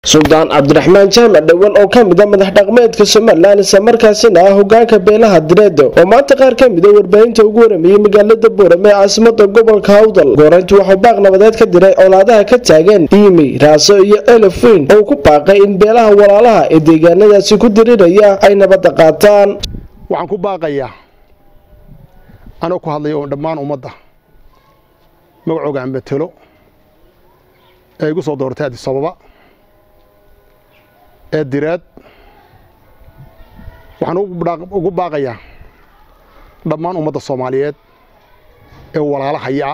suldaan cabdiraxmaan jaamac dhowal oo ka mida madax dhaqmeedka somalilan islamarkaasina ah hogaanka beelaha direedo oo maanta qaar ka mida warbaahinta ugu waramayay magaalada boorame ee caasimada gobolka hawdal goorayntu waxuu baaq nabadeed ka diray colaadaha ka taagan iimi raaso iyo elefweyn oo ku baaqay in beelaha walaalaha ee deegaanadaasi ku diriraya ay nabadda qaataan waxaan ku baaqayaa anoo ku hadlaya oo dhammaan ummadda magacooga aan betelo ee igu soo dooratay adisababa ee direed waxaan ugu baaqayaa dhammaan ummadda soomaaliyeed ee walaalahaya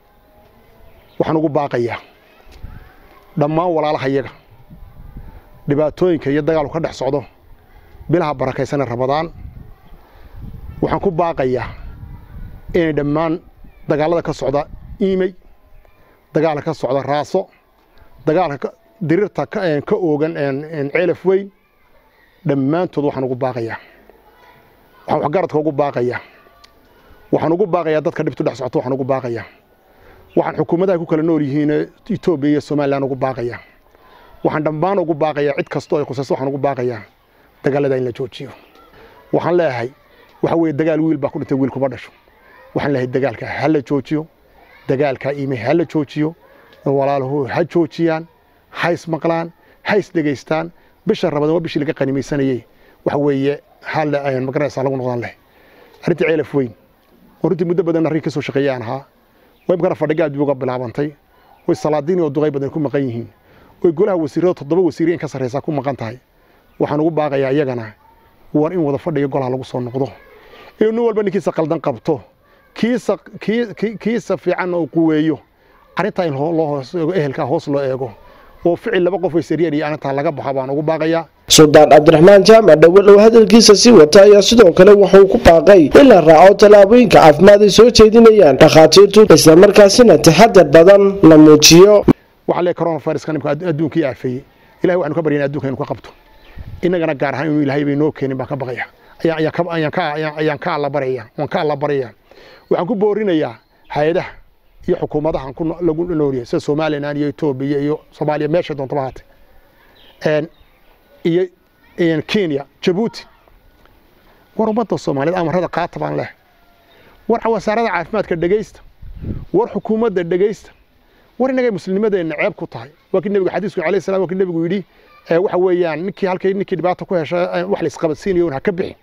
waxaan ugu baaqayaa dhammaan walaalahayaga dhibaatooyinka iyo dagaalku ka dhex socdo bilaha barakaysan ee rabadaan waxaan ku baaqayaa inay dhammaan dagaalada ka socda iimey dagaalka ka socda raaso dagaalka dirirta ka oogan ceelaf weyn dhammaantood waxaan ugu baaqayaa waxaan waxgaradka ugu baaqayaa waxaan ugu baaqayaa dadka dhibtu dhex socto waxaan ugu baaqayaa waxaan xukuumadaha ku kala nool yihiin etoobiya iyo somalilan ugu baaqayaa waxaan dhammaan ugu baaqayaa cid kastoo ay khusayso waxaan ugu baaqayaa dagaalada in la joojiyo waxaan leeyahay waxa weeye dagaal wiil baa ku dhintay wiil kuma dhasho waxaan leeyahay dagaalka ha la joojiyo dagaalka iimey ha la joojiyo walaaluhu ha joojiyaan ha ismaqlaan ha isdhegaystaan bisha rabadan waa bishii laga qanimaysanayey waxa weeye hal magaraysaa lagu noqdan leh arrintii ceelaf weyn oo runtii muddo badan arrin ka soo shaqeeyaan ahaa way imkana fadhiga dib uga bilaabantay way salaadiin oo duqay badan ku maqan yihiin way golaha wasiirada toddoba wasiir in ka sarreysaa ku maqan tahay waxaan ugu baaqayaa iyagana war in wada fadhiga golaha lagu soo noqdo inuu nin walba ninkiisa qaldan qabto kiisa kiisa fiicanna uu quweeyo arrintaa in loo hoos eego ehelkaa hoos loo eego oo ficil laba qof waysariyeen iyo arrintaa laga baxo baan ugu baaqayaa suldaan cabdiraxmaan jaamac dhowal oo hadalkiisa sii wata ayaa sidoo kale wuxuu ku baaqay in la raaco tallaabooyinka caafimaad ay soo jeedinayaan dhakhaatiirtu islamarkaasina taxadar badan la muujiyo waxaa lee coronaviruska nimka adduunkii aafeeyey ilahay waxaanu ka baryana adduunka inu ka qabto innagana gaar ahaan inuu ilaahay bay noo keenin baan ka baqaya ayaan ka allabaraya waan ka allabaraya waxaan ku boorinayaa hay-adaha iyo xukuumadahan lagu noolyahay sida somalilan iyo etoobiya iyo soomaaliya meesha doontaba haatay iyo kenya jabuuti war ummadda soomaaliyeed amarada qaata baan leh war wasaarada caafimaadka dhegaysta war xukuumadda dhegaysta war innagay muslimnimadeenna ceeb ku tahay waa kii nebiga xadiisku alayh salam waa kii nebigu yidhi waxa weeyaan ninkii halkay ninkii dhibaata ku hesha wax la isqabadsiinayo ha ka bixin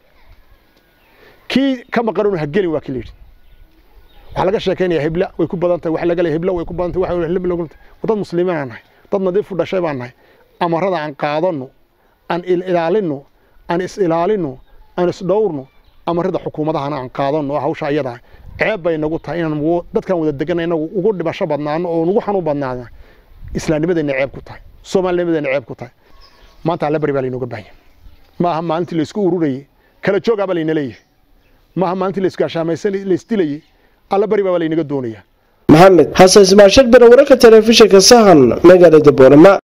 kii ka maqan ha gelin waa kii la yidhi waxaa laga sheekaynaya hebla way ku badan tahay waxa laga leeyahay hebla way ku badan tahay waxa hebla lagu dad muslimiin aan nahay dad nadiif u dhashay baan nahay amarada aan qaadano aan ilaalino aan is ilaalino aan is dhowrno amarada xukuumadahana aan qaadano hawsha ayada ceeb bay nagu tahay inaan dadkan wada degan inagu ugu dhibasho badnaano oo ugu xanuun badnaana islaamnimadeena ceeb ku tahay soomaalinimadeena ceeb ku tahay maanta alla bari baa laynooga baahanya maaha maalintii laysku ururayey kala joogaa baa layna leeyahay maaha maalintii laysgaashaamaysan laysdilayey alla bari baa laynaga doonaya maxamed xasan ismaashir bere wararka telefishinka sahan magaalada boorama